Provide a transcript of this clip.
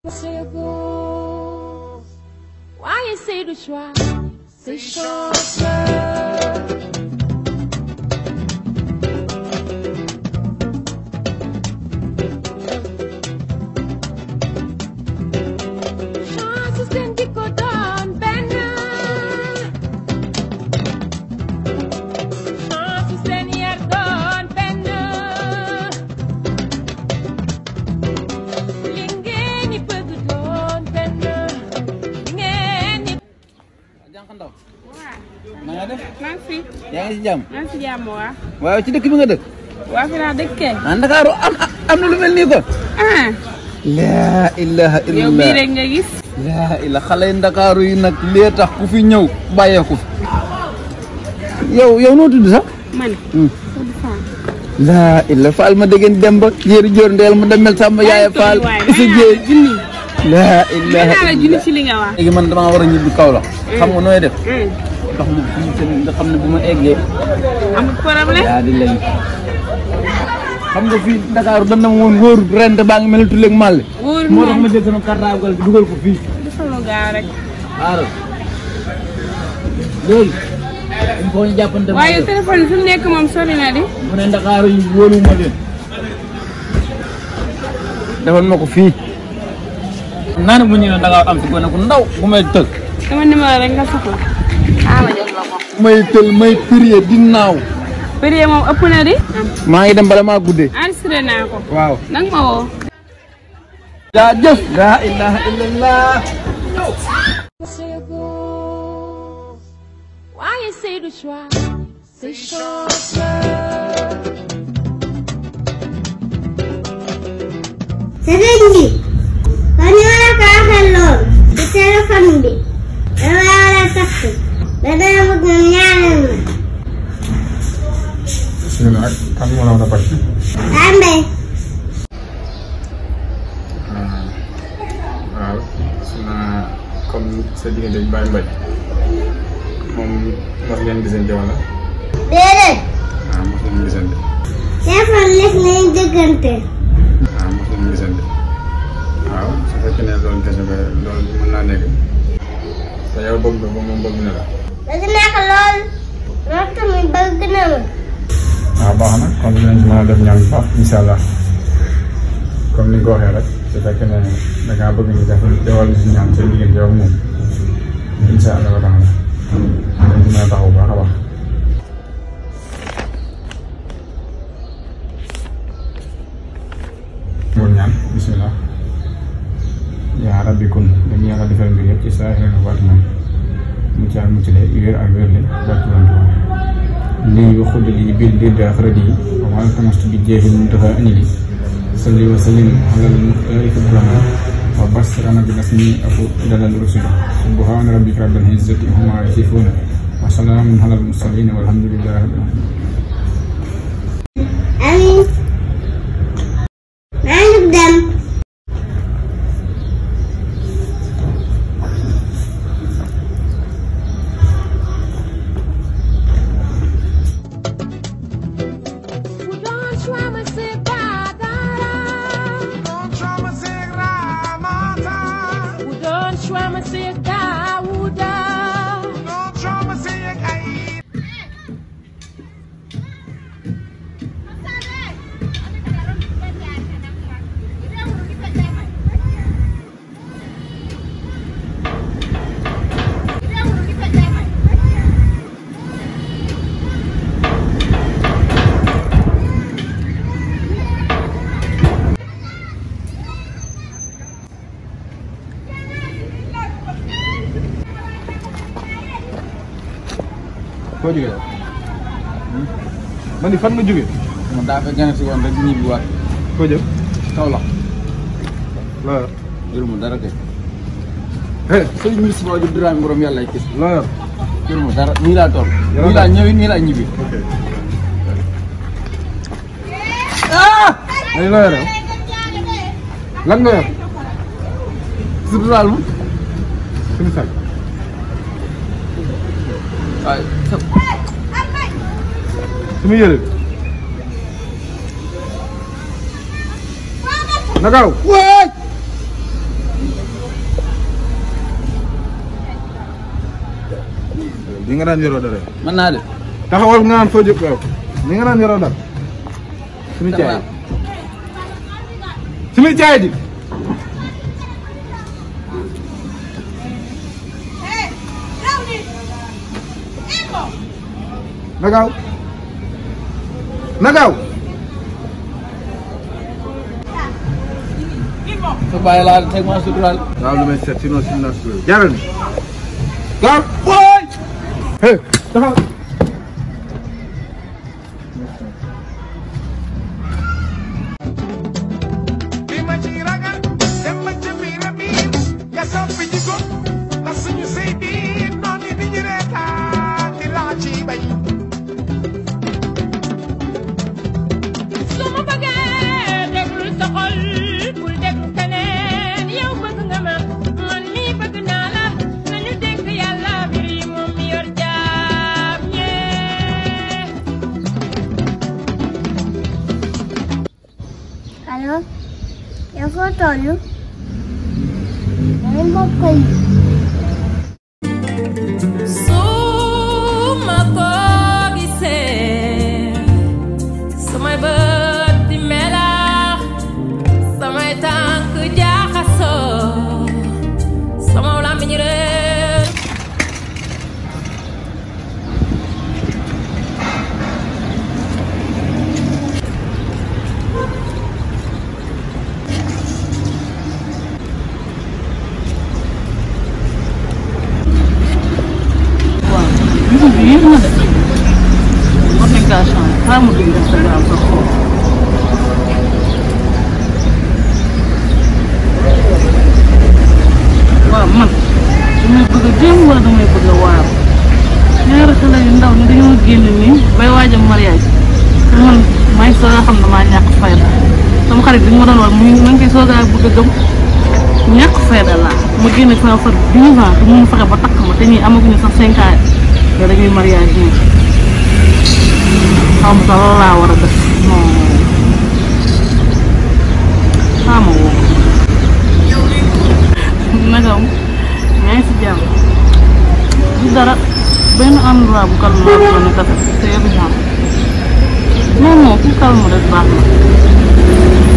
C'est beau. Ouais, essaye de choix. C'est chance. Chance seen di ko doon benn. Chance seen yar doon benn. li ngeen di bëgg doon benn. li ngeen di. jànq ndaw waaw na nga def maa ngi fi yaa ngi si jàmm maa ngi si jàmm waa waaw ci dëkk bi nga dëkk waa fi laa dëkkee ah Ndakaaru am am na lu mel nii kon ah laa ilaha yow bii illallah rek nga gis laa ila xale yi Ndakaaru yi nag lee tax ku fi ñëw bàyyeeku fi yow yow noo tudd sax man Hmm. Oud Fall laa ila faal ma déggeen demba jéeri joor ndeel ma demel sàmba yaaya faal isa jéey junni laa may ilaha naa la junni ci li nga wax léegi man damaa war a ñibbi Kaolack xam nga nooy def Hmm. ndox mu fii seen nga xam ne bu ma eggee amul problème yaa di lay xam nga fii Ndakaaru dañ na ma woon wóor ren baa ngi mel ni tulleeg màlle wóor moo tax moom ma jël sama cartable bi dugal ko fii defal lu gaaw rek xaaral léegi il faut ñu jàppante ma waaye yow. téléphone bi fi mu nekk moom sori na di mu ne Ndakaaru yi wóoluwuma leen defal ma ko fii naa ne bu ñëwee Ndakaaru am fi gone ku ndaw bu may tël sama numéro rek nga soxla ah ma jox la ko may tël may prier di naaw prix moom ëpp na di maa ngi dem bala maa guddee enregistré naa ko waaw nag ma woo jaajëf laa ilaha illallah C'est beau. Ouais, essaye de choix. C'est chance. sëriñ bi kon ñoo la ko waxee lool ci téléphone bi dama war a takk da dama bëgg nga ñaanal ma bisimilah kan moo la war a bàcc. ambe waaw su ma comme sa diggante bi Baye Mbaye moom mos ngeen gisante wala déedéet waaw mos ngeen gisante téléphone lekk nañ dëggante waaw mos ngeen gisante waaw su fekkee ne loolu kese ba loolu mën naa nekk te yow bëgg nga ko moom bëgg na la. bëgg naa ko lool moom tamit bëgg na ma waaw baax na kon dinañ ci mën a def ñaan bu baax incha allah comme ni nga ko waxee rek su fekkee ne da ngaa bëgg ñu def defal ñu si ñaan seen diggante yow ak moom incha allah wa taala dinañ ci mën a taxaw bu baax a baax. moom ñaan bisimilah yaa rabbi kun dañu yàlla defal mbir yëpp ci saa xel waat na mu caa mucc le wér ak wér le barke Borom Tuubaa lii wa xudd lii bil dir daa xaradi yi wa maa tamastu bi jeexi muntaha anili salli wa sallim alal muxtaari fi burama wa basrana bi nasmi aku dalal rusuli subhana rabbika rabbil izzati amma yasifuna wa salaamun alal mursalin walhamdulillahi rabbil alamin amiin maa ngi dem Bu doon choix ma c'est pas dara. Bu doon choix ma c'est Daouda. foo jógee yow man ni fan nga jógee man daa fekk gane si woon rek ñibbi waat foo jëm Kaolack loo yor jëruma dara kay eh sëñ ministre boo jub diraami borom yàlla ay kis loo yor jëruma dara nii laa toll nii laa ñëwi nii laa ñibbi ok ani loo yor yow lan nga yor suturaal ma suñu sac waaye sa suñu yële nagaw waay ni nga daan yoroo dara mën naa de taxawal nga naan foo jóg yow ni nga daan yoroo dara suñu caay suñu caay ji na gaaw na gaaw sa bàyyi laa teg ma suturaal waaw lu may seet sinon sinon naa si jaral ni gaaw booy hey taxaw li ma ci ragal dem ba ca biir a biir nga soppi ji ko ndax suñu sëy biir noonu di ñu reetaan di laa ci bay su ma bëggee déglu sa xol bul déglu keneen yow bëgg nga ma man mii bëgg naa la nañu dénk yàlla mbir yi moom mi yor jaam ñee allo yow foo toll day mbokk yi suma ko gisee samay bët di melax samay tànk jaaxasoo sama làmmiñ réer Bisu bi yéex na de war nañ kaa changé xaaral ma dugg Instagram sax xool. waaw man damay bëgg a jéem wala damay bëgg a waar ñaari xale yu ndaw ni dañoo génn nii bay waaj a mariage te man maa ngi soog a xam ne maa ñàkk fayda sama xarit bi ma doon wax mu ngi ma ngi koy soog a bëgg a gëm ñàkk fayda laa ma génn ak sama far 12 ans te mënu fexe ba takk ma te ñii amaguñu sax 5 ans te dañuy mariage nii xaw ma sax loolu laa war a def non xaama woo nagam yaa ngi si jàmm du dara benn endroit bu calme laa bëggoon a café te yoru jàmm non non ku calme rek baax na